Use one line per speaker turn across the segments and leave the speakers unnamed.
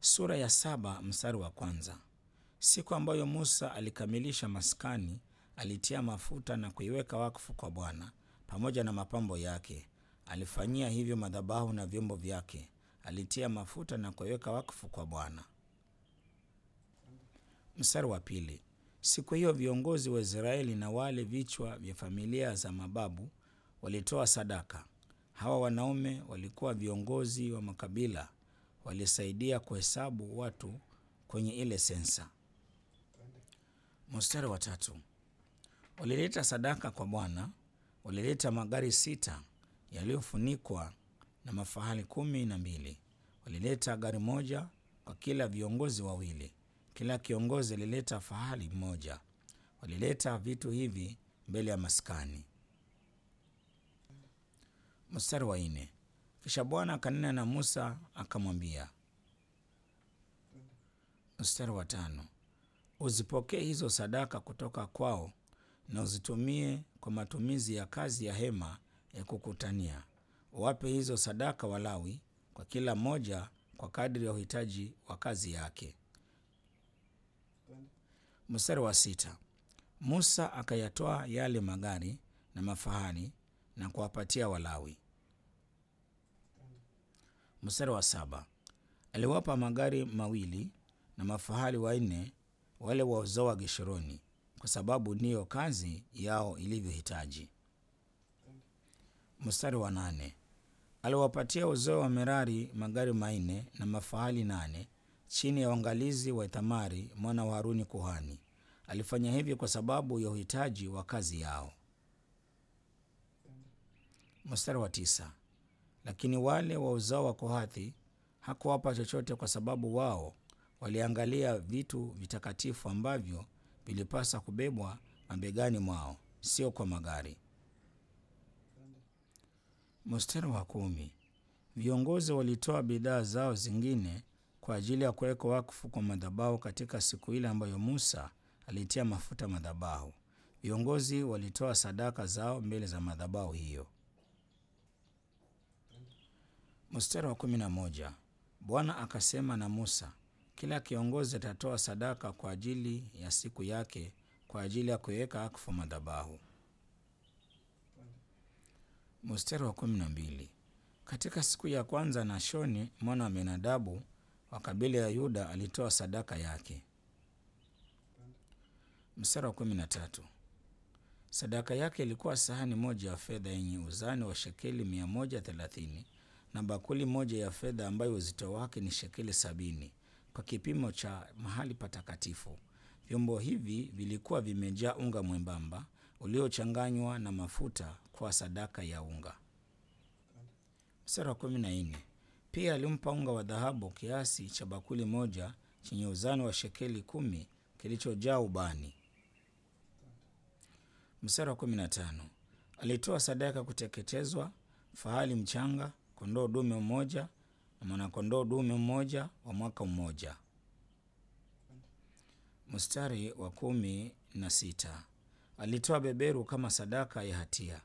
Sura ya saba mstari wa kwanza. Siku ambayo Musa alikamilisha maskani, alitia mafuta na kuiweka wakfu kwa Bwana pamoja na mapambo yake. Alifanyia hivyo madhabahu na vyombo vyake. Alitia mafuta na kuiweka wakfu kwa Bwana. Mstari wa pili. Siku hiyo viongozi wa Israeli na wale vichwa vya familia za mababu walitoa sadaka. Hawa wanaume walikuwa viongozi wa makabila, walisaidia kuhesabu watu kwenye ile sensa. Mstari wa tatu. Walileta sadaka kwa Bwana, walileta magari sita yaliyofunikwa na mafahali kumi na mbili. Walileta gari moja kwa kila viongozi wawili. Kila kiongozi alileta fahali mmoja. Walileta vitu hivi mbele ya maskani. Mstari wa nne. Kisha Bwana akanena na Musa akamwambia. Mstari wa tano. Uzipokee hizo sadaka kutoka kwao na uzitumie kwa matumizi ya kazi ya hema ya kukutania. Uwape hizo sadaka Walawi, kwa kila mmoja kwa kadri ya uhitaji wa kazi yake. Mstari wa sita. Musa akayatoa yale magari na mafahali na kuwapatia Walawi. Mstari wa saba. Aliwapa magari mawili na mafahali wanne wale wa uzao wa Geshuruni, kwa sababu ndiyo kazi yao ilivyohitaji. Mstari wa nane. Aliwapatia uzao wa Merari magari manne na mafahali nane chini ya uangalizi wa Ithamari mwana wa Haruni kuhani. Alifanya hivi kwa sababu ya uhitaji wa kazi yao. Mstari wa tisa. Lakini wale wa uzao wa Kohathi hakuwapa chochote, kwa sababu wao waliangalia vitu vitakatifu ambavyo vilipasa kubebwa mabegani mwao, sio kwa magari. Mstari wa kumi. Viongozi walitoa bidhaa zao zingine kwa ajili ya kuweka wakfu kwa madhabahu katika siku ile ambayo Musa alitia mafuta madhabahu. Viongozi walitoa sadaka zao mbele za madhabahu hiyo. Mstari wa kumi na moja. Bwana akasema na Musa, kila kiongozi atatoa sadaka kwa ajili ya siku yake kwa ajili ya kuiweka wakfu madhabahu. Mstari wa kumi na mbili. Katika siku ya kwanza Nashoni mwana wa Aminadabu wa kabila ya Yuda alitoa sadaka yake. Mstari wa kumi na tatu. Sadaka yake ilikuwa sahani moja ya fedha yenye uzani wa shekeli mia moja thelathini na bakuli moja ya fedha ambayo uzito wake ni shekeli sabini kwa kipimo cha mahali patakatifu. Vyombo hivi vilikuwa vimejaa unga mwembamba uliochanganywa na mafuta kwa sadaka ya unga. Mstari wa kumi na nne. Pia alimpa unga wa dhahabu kiasi cha bakuli moja chenye uzani wa shekeli kumi kilichojaa ubani. Mstari wa kumi na tano. Alitoa sadaka kuteketezwa fahali mchanga, kondoo dume mmoja na mwanakondoo dume mmoja wa mwaka mmoja. Mstari wa kumi na sita. Alitoa beberu kama sadaka ya hatia.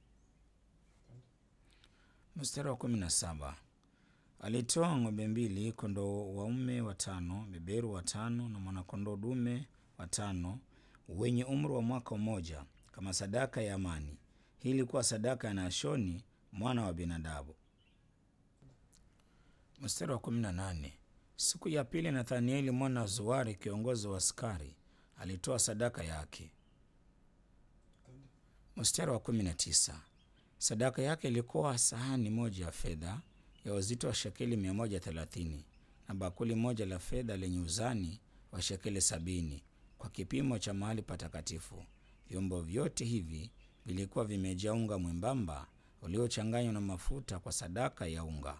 Mstari wa kumi na saba. Alitoa ng'ombe mbili, kondoo waume watano, beberu watano na mwanakondoo dume watano wenye umri wa mwaka mmoja kama sadaka ya amani. Hii ilikuwa sadaka ya Nashoni mwana wa Abinadabu. Mstari wa kumi na nane. Siku ya pili Nathanieli mwana wa Zuari kiongozi wa askari alitoa sadaka yake. Mstari wa kumi na tisa. Sadaka yake ilikuwa sahani moja ya fedha ya uzito wa shekeli mia moja thelathini na bakuli moja la fedha lenye uzani wa shekeli sabini kwa kipimo cha mahali patakatifu. Vyombo vyote hivi vilikuwa vimejaa unga mwembamba uliochanganywa na mafuta kwa sadaka ya unga.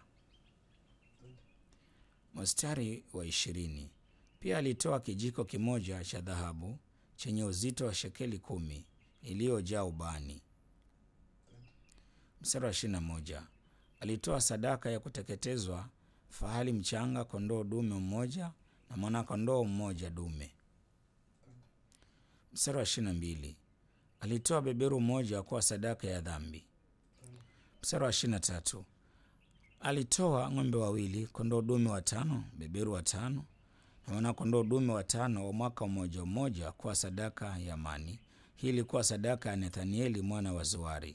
Mstari wa ishirini. Pia alitoa kijiko kimoja cha dhahabu chenye uzito wa shekeli kumi iliyojaa ubani. Mstari wa ishirini na moja. Alitoa sadaka ya kuteketezwa fahali mchanga, kondoo dume mmoja na mwanakondoo mmoja dume. Mstari wa ishirini na mbili. Alitoa beberu mmoja kuwa sadaka ya dhambi. Mstari wa ishirini na tatu. Alitoa ng'ombe wawili, kondoo dume watano, beberu watano na wana-kondoo dume watano wa mwaka mmoja mmoja kwa sadaka ya amani. Hii ilikuwa sadaka ya Nethanieli mwana wa Zuari.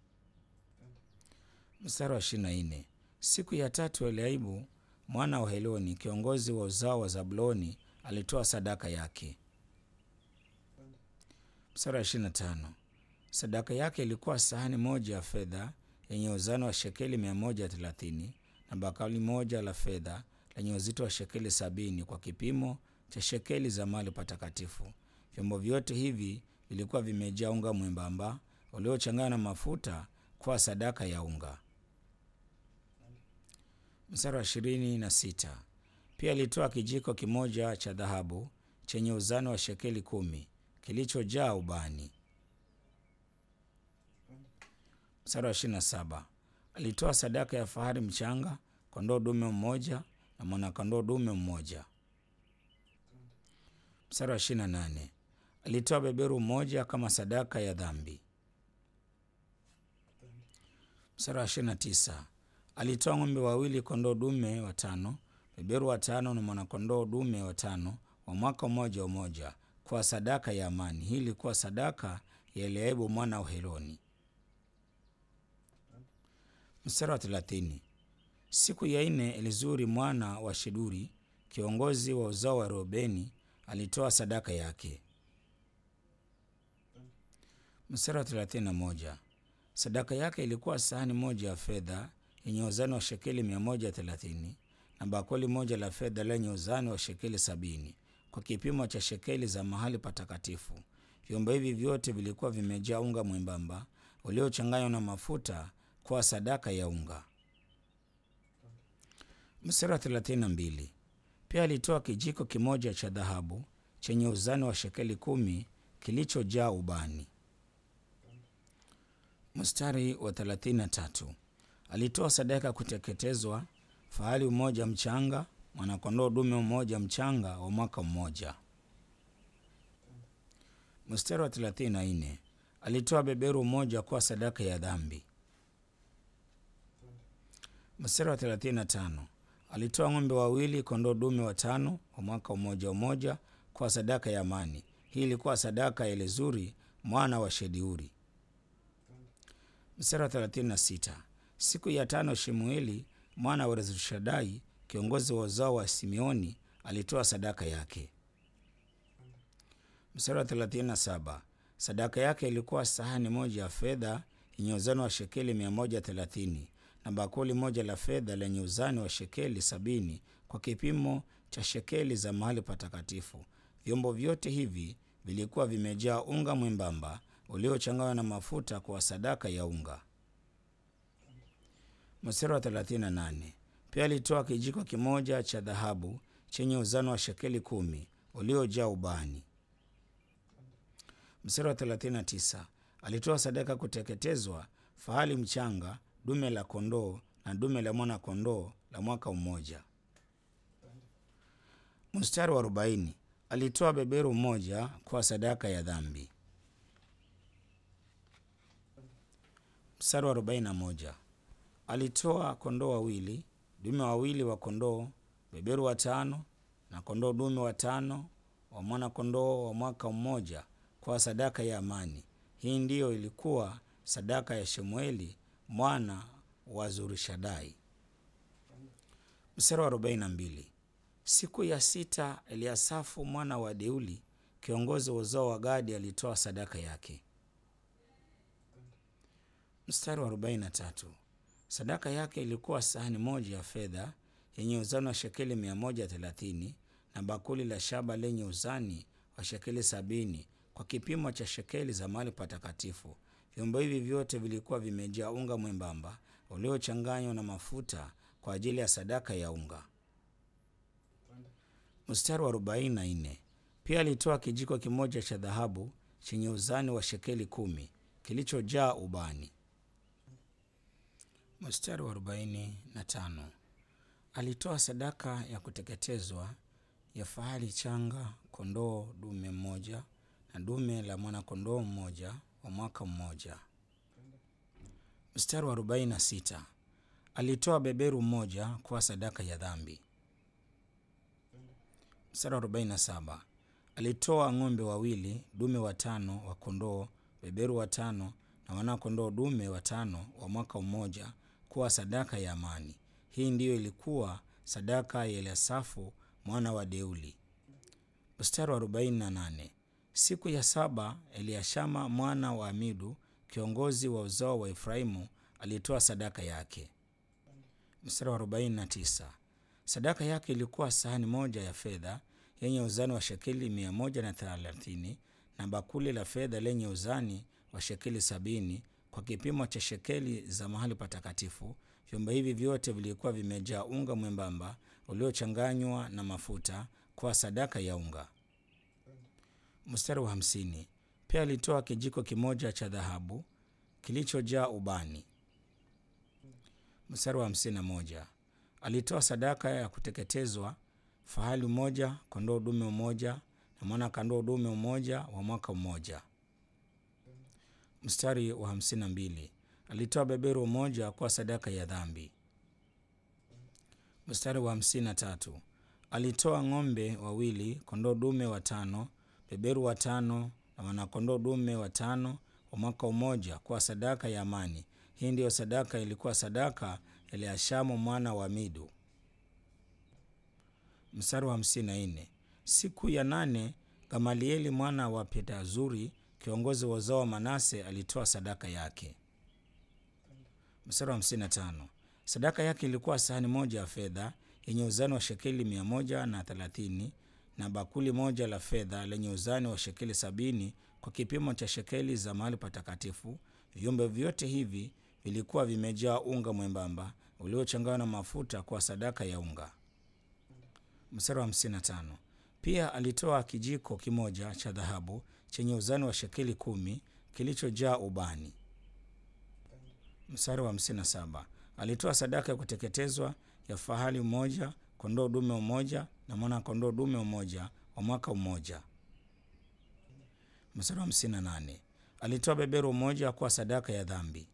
Mstari wa ishirini na nne. Siku ya tatu Eliabu mwana wa Heloni kiongozi wa uzao wa Zabuloni alitoa sadaka yake. Mstari wa ishirini na tano. Sadaka yake ilikuwa sahani moja ya fedha yenye uzani wa shekeli mia moja thelathini na bakuli moja la fedha lenye uzito wa shekeli sabini kwa kipimo cha shekeli za mahali patakatifu. Vyombo vyote hivi vilikuwa vimejaa unga mwembamba uliochanganywa na mafuta kwa sadaka ya unga. Mstari wa ishirini na sita. Pia alitoa kijiko kimoja cha dhahabu chenye uzani wa shekeli kumi kilichojaa ubani. Mstari wa ishirini na saba. Alitoa sadaka ya fahari mchanga, kondoo dume mmoja na mwana-kondoo dume mmoja. Mstari wa ishirini na nane. Alitoa beberu mmoja kama sadaka ya dhambi. Mstari wa ishirini na tisa. Alitoa ng'ombe wawili, kondoo dume watano, beberu watano na mwana-kondoo dume watano wa mwaka mmoja mmoja kwa sadaka ya amani. Hii ilikuwa sadaka ya Eliabu mwana wa Heloni. Mstari wa thelathini. Siku ya nne Elizuri mwana wa Sheduri kiongozi wa uzao wa Reubeni alitoa sadaka yake. Mstari wa thelathini na moja. Sadaka yake ilikuwa sahani moja ya fedha yenye uzani wa shekeli mia moja thelathini na bakuli moja la fedha lenye uzani wa shekeli sabini kwa kipimo cha shekeli za mahali patakatifu. Vyombo hivi vyote vilikuwa vimejaa unga mwembamba uliochanganywa na mafuta kwa sadaka ya unga. Mstari wa thelathini na mbili. Pia alitoa kijiko kimoja cha dhahabu chenye uzani wa shekeli kumi kilichojaa ubani. Mstari wa thelathini na tatu. Alitoa sadaka ya kuteketezwa fahali mmoja mchanga, mwana-kondoo dume mmoja mchanga wa mwaka mmoja. Mstari wa thelathini na nne. Alitoa beberu mmoja kwa sadaka ya dhambi. Mstari wa thelathini na tano. Alitoa ng'ombe wawili, kondoo dume watano wa mwaka mmoja mmoja kwa sadaka ya amani. Hii ilikuwa sadaka ya Elizuri mwana wa Shediuri. Mstari wa thelathini na sita. Siku ya tano Shemueli mwana wa Rezurishadai kiongozi wa uzao wa Simeoni alitoa sadaka yake. Mstari wa thelathini na saba. Sadaka yake ilikuwa sahani moja ya fedha yenye uzani wa shekeli mia moja thelathini na bakuli moja la fedha lenye uzani wa shekeli sabini kwa kipimo cha shekeli za mahali patakatifu. Vyombo vyote hivi vilikuwa vimejaa unga mwembamba uliochanganywa na mafuta kwa sadaka ya unga. Mstari wa 38. Pia alitoa kijiko kimoja cha dhahabu chenye uzani wa shekeli kumi uliojaa ubani. Mstari wa 39. Alitoa sadaka kuteketezwa fahali mchanga, dume la kondoo na dume la mwana kondoo la mwaka mmoja. Mstari wa 40. Alitoa beberu mmoja kwa sadaka ya dhambi. Mstari wa 41. Alitoa kondoo wawili, dume wawili wa kondoo, beberu watano na kondoo dume watano wa mwana kondoo wa mwaka mmoja kwa sadaka ya amani. Hii ndiyo ilikuwa sadaka ya Shemueli mwana wa Zurishadai. Mstari wa 42. Siku ya sita Eliasafu mwana wa Deuli kiongozi wa uzao wa Gadi alitoa sadaka yake. Mstari wa 43. Sadaka yake ilikuwa sahani moja ya fedha yenye uzani wa shekeli mia moja thelathini na bakuli la shaba lenye uzani wa shekeli sabini kwa kipimo cha shekeli za mahali patakatifu. Vyombo hivi vyote vilikuwa vimejaa unga mwembamba uliochanganywa na mafuta kwa ajili ya sadaka ya unga. Mstari wa 44. Pia alitoa kijiko kimoja cha dhahabu chenye uzani wa shekeli kumi kilichojaa ubani. Mstari wa 45. Alitoa sadaka ya kuteketezwa ya fahali changa, kondoo dume mmoja na dume la mwana kondoo mmoja wa mwaka mmoja. Mstari wa 46. alitoa beberu mmoja kuwa sadaka ya dhambi. Mstari wa 47 alitoa ng'ombe wawili, dume watano wa kondoo, beberu watano na wana-kondoo dume watano wa mwaka mmoja kuwa sadaka ya amani. Hii ndiyo ilikuwa sadaka ya Eliasafu mwana wa Deuli. Mstari wa 48 siku ya saba Eliashama mwana wa Amidu kiongozi wa uzao wa Efraimu alitoa sadaka yake. Mstari wa 49 sadaka yake ilikuwa sahani moja ya fedha yenye uzani wa shekeli mia moja na thelathini na bakuli la fedha lenye uzani wa shekeli sabini kwa kipimo cha shekeli za mahali patakatifu. Vyombo hivi vyote vilikuwa vimejaa unga mwembamba uliochanganywa na mafuta kwa sadaka ya unga. Mstari wa hamsini pia alitoa kijiko kimoja cha dhahabu kilichojaa ubani. Mstari wa hamsini na moja alitoa sadaka ya kuteketezwa fahali mmoja, kondoo dume mmoja na mwana kondoo dume mmoja wa mwaka mmoja. Mstari wa hamsini na mbili alitoa beberu mmoja kwa sadaka ya dhambi. Mstari wa hamsini na tatu alitoa ng'ombe wawili, kondoo dume watano, beberu watano na wanakondoo dume watano wa mwaka mmoja kwa sadaka ya amani. Hii ndiyo sadaka ilikuwa sadaka ya Eliashamu mwana wa Midu. Mstari wa hamsini na nne siku ya nane Gamalieli mwana wa Pedazuri kiongozi wa uzao wa Manase alitoa sadaka yake. Mstari wa hamsini na tano sadaka yake ilikuwa sahani moja ya fedha yenye uzani wa shekeli mia moja na thelathini na bakuli moja la fedha lenye uzani wa shekeli sabini kwa kipimo cha shekeli za mahali patakatifu. Vyombo vyote hivi vilikuwa vimejaa unga mwembamba uliochanganywa na mafuta kwa sadaka ya unga. Mstari wa 55 pia alitoa kijiko kimoja cha dhahabu chenye uzani wa shekeli kumi kilichojaa ubani. Mstari wa 57 alitoa sadaka ya kuteketezwa ya fahali mmoja, kondoo dume mmoja na mwana kondoo dume mmoja wa mwaka mmoja. Mstari wa 58 alitoa beberu mmoja kwa sadaka ya dhambi.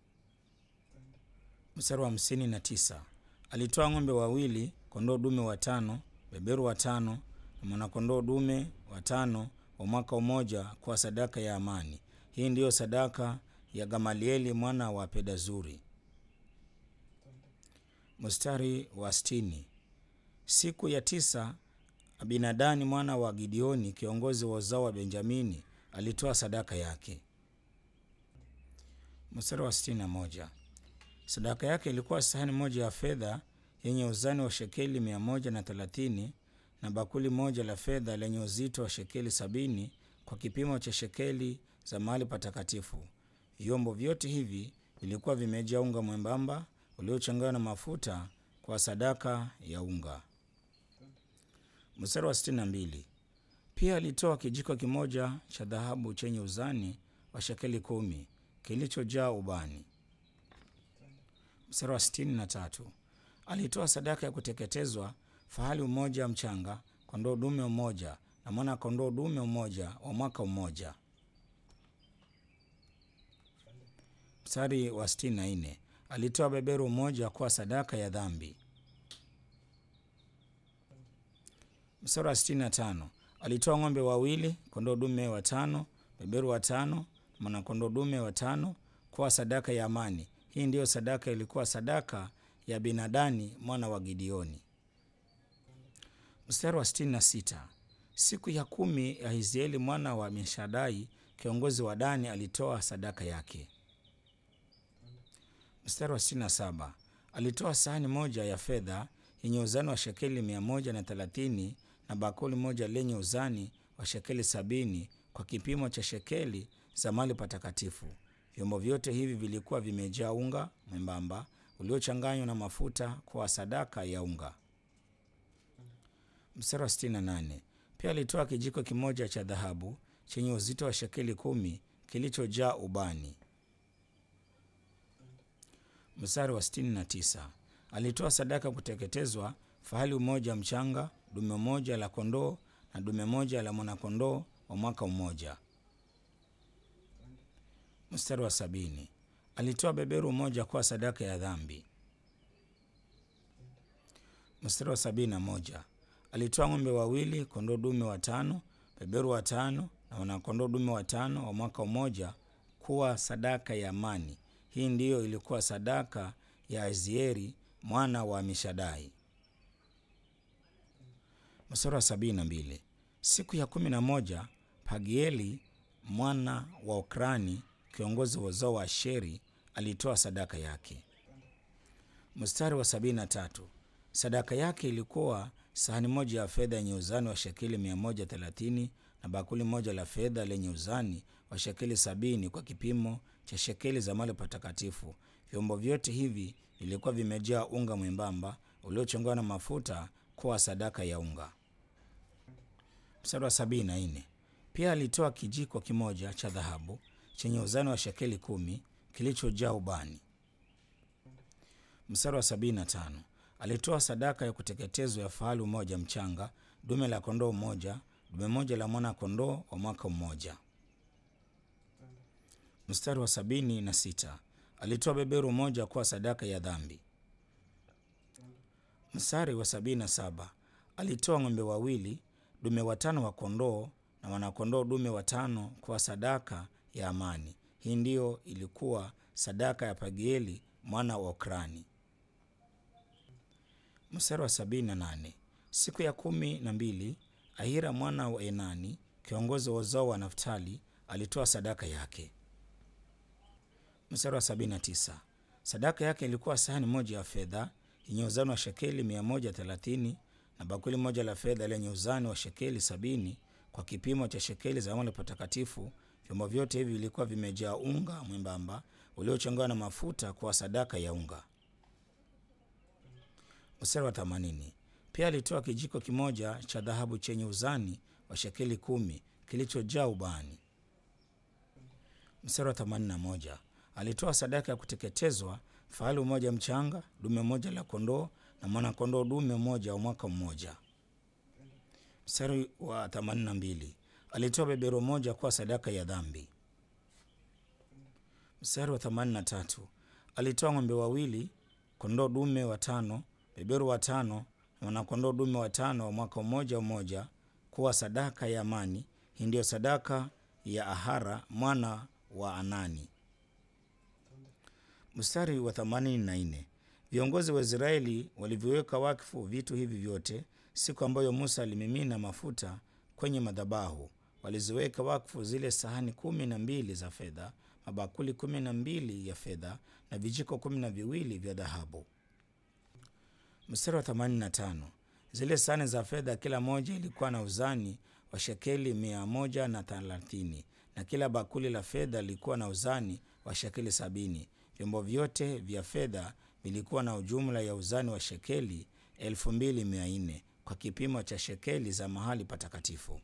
Mstari wa 59 alitoa ng'ombe wawili, kondoo dume watano, beberu watano na mwanakondoo dume watano wa mwaka mmoja kwa sadaka ya amani. Hii ndiyo sadaka ya Gamalieli mwana wa Pedazuri. Mstari wa sitini siku ya tisa Abinadani mwana wa Gideoni kiongozi wa uzao wa Benjamini alitoa sadaka yake. Mstari wa sitini na moja sadaka yake ilikuwa sahani moja ya fedha yenye uzani wa shekeli mia moja na thelathini na bakuli moja la fedha lenye uzito wa shekeli sabini kwa kipimo cha shekeli za mahali patakatifu. Vyombo vyote hivi vilikuwa vimejaa unga mwembamba uliochanganywa na mafuta kwa sadaka ya unga. Mstari wa sitini na mbili pia alitoa kijiko kimoja cha dhahabu chenye uzani wa shekeli kumi kilichojaa ubani. Mstari wa sitini na tatu alitoa sadaka ya kuteketezwa fahali mmoja mchanga, kondoo dume mmoja na mwana kondoo dume mmoja wa mwaka mmoja. Mstari wa sitini na nne alitoa beberu mmoja kwa sadaka ya dhambi. Mstari wa sitini na tano alitoa ng'ombe wawili, kondoo dume watano, beberu watano, mwanakondoo dume watano kwa sadaka ya amani. Hii ndiyo sadaka ilikuwa sadaka ya Binadani mwana wa Gideoni. Mstari wa sitini na sita siku ya kumi ya Hizieli mwana wa Mishadai kiongozi wa Dani alitoa sadaka yake. Mstari wa sitini na saba alitoa sahani moja ya fedha yenye uzani wa shekeli mia moja na thelathini na bakuli moja lenye uzani wa shekeli sabini kwa kipimo cha shekeli za mahali patakatifu. Vyombo vyote hivi vilikuwa vimejaa unga mwembamba uliochanganywa na mafuta kwa sadaka ya unga. Mstari wa 68 pia alitoa kijiko kimoja cha dhahabu chenye uzito wa shekeli kumi kilichojaa ubani. Mstari wa 69 alitoa sadaka kuteketezwa fahali mmoja mchanga, dume moja la kondoo na dume moja la mwanakondoo wa mwaka mmoja. Mstari wa sabini alitoa beberu moja kwa sadaka ya dhambi. Mstari wa sabini na moja alitoa ng'ombe wawili, kondoo dume watano, beberu watano na wanakondoo dume watano wa mwaka mmoja kuwa sadaka ya amani. Hii ndiyo ilikuwa sadaka ya Azieri mwana wa Amishadai. Mstari wa sabini na mbili siku ya kumi na moja Pagieli mwana wa Okrani kiongozi wa uzao wa Asheri alitoa sadaka yake. Mstari wa sabini na tatu sadaka yake ilikuwa sahani moja ya fedha yenye uzani wa shekeli mia moja thelathini na bakuli moja la fedha lenye uzani wa shekeli sabini kwa kipimo cha shekeli za mahali patakatifu. Vyombo vyote hivi vilikuwa vimejaa unga mwembamba uliochongwa na mafuta kuwa sadaka ya unga. Mstari wa sabini na nne pia alitoa kijiko kimoja cha dhahabu chenye uzani wa shekeli kumi kilichojaa ubani. Mstari wa sabini na tano alitoa sadaka ya kuteketezwa ya fahali mmoja mchanga, dume la kondoo mmoja, dume moja la mwana kondoo wa mwaka mmoja. Mstari wa sabini na sita alitoa beberu moja kuwa sadaka ya dhambi. Mstari wa sabini na saba alitoa ng'ombe wawili, dume watano wa kondoo na wanakondoo dume watano kuwa sadaka ya amani. Hii ndiyo ilikuwa sadaka ya Pagieli mwana wa Okrani. Mstari wa sabini na nane siku ya kumi na mbili Ahira mwana wa Enani kiongozi wa uzao wa Naftali alitoa sadaka yake. Mstari wa sabini na tisa sadaka yake ilikuwa sahani moja ya fedha yenye uzani wa shekeli mia moja thelathini na bakuli moja la fedha lenye uzani wa shekeli sabini kwa kipimo cha shekeli za mahali patakatifu. Vyombo vyote hivi vilikuwa vimejaa unga mwembamba uliochanganywa na mafuta kwa sadaka ya unga. Mstari wa themanini pia alitoa kijiko kimoja cha dhahabu chenye uzani wa shekeli kumi kilichojaa ubani. Mstari wa themanini na moja alitoa sadaka ya kuteketezwa fahali mmoja mchanga, dume moja la kondoo na mwanakondoo dume moja wa mwaka mmoja. Mstari wa themanini na mbili alitoa beberu moja kuwa sadaka ya dhambi. Mstari wa themanini na tatu alitoa ng'ombe wawili, kondoo dume watano, beberu watano na wanakondoo dume watano wa mwaka mmoja mmoja kuwa sadaka ya amani. Hii ndiyo sadaka ya Ahara mwana wa Anani. Mstari wa themanini na nne viongozi wa Israeli walivyoweka wakfu vitu hivi vyote siku ambayo Musa alimimina mafuta kwenye madhabahu. Waliziweka wakfu zile sahani kumi na mbili za fedha, mabakuli kumi na mbili ya fedha na vijiko kumi na viwili vya dhahabu. Mstari wa themanini na tano zile sahani za fedha kila moja ilikuwa na uzani wa shekeli mia moja na thelathini na kila bakuli la fedha lilikuwa na uzani wa shekeli sabini. Vyombo vyote vya fedha vilikuwa na ujumla ya uzani wa shekeli elfu mbili mia nne kwa kipimo cha shekeli za mahali patakatifu.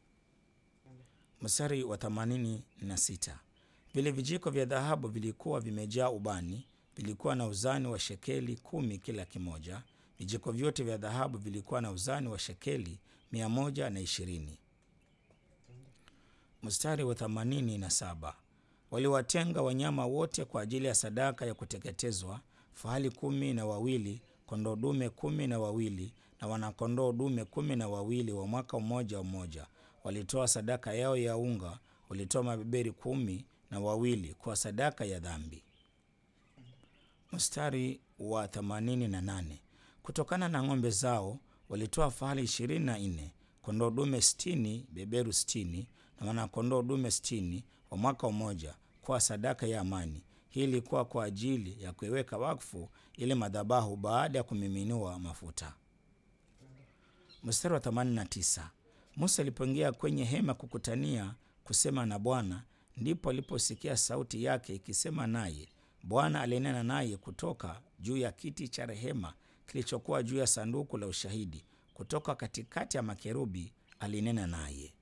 Mstari wa themanini na sita vile vijiko vya dhahabu vilikuwa vimejaa ubani, vilikuwa na uzani wa shekeli kumi kila kimoja. Vijiko vyote vya dhahabu vilikuwa na uzani wa shekeli mia moja na ishirini. Mstari wa themanini na saba waliwatenga wanyama wote kwa ajili ya sadaka ya kuteketezwa, fahali kumi na wawili, kondoo dume kumi na wawili na wanakondoo dume kumi na wawili wa mwaka mmoja mmoja. Walitoa sadaka yao ya unga, walitoa mabeberi kumi na wawili kwa sadaka ya dhambi. Mstari wa themanini na nane kutokana na ng'ombe zao walitoa fahali ishirini na nne, kondoo dume sitini, beberu sitini na wanakondoo dume sitini wa mwaka mmoja kwa sadaka ya amani. Hii ilikuwa kwa ajili ya kuiweka wakfu ile madhabahu baada ya kumiminiwa mafuta. Mstari wa 89 Musa alipoingia kwenye hema kukutania kusema na Bwana, ndipo aliposikia sauti yake ikisema naye. Bwana alinena naye kutoka juu ya kiti cha rehema kilichokuwa juu ya sanduku la ushahidi, kutoka katikati ya makerubi alinena naye.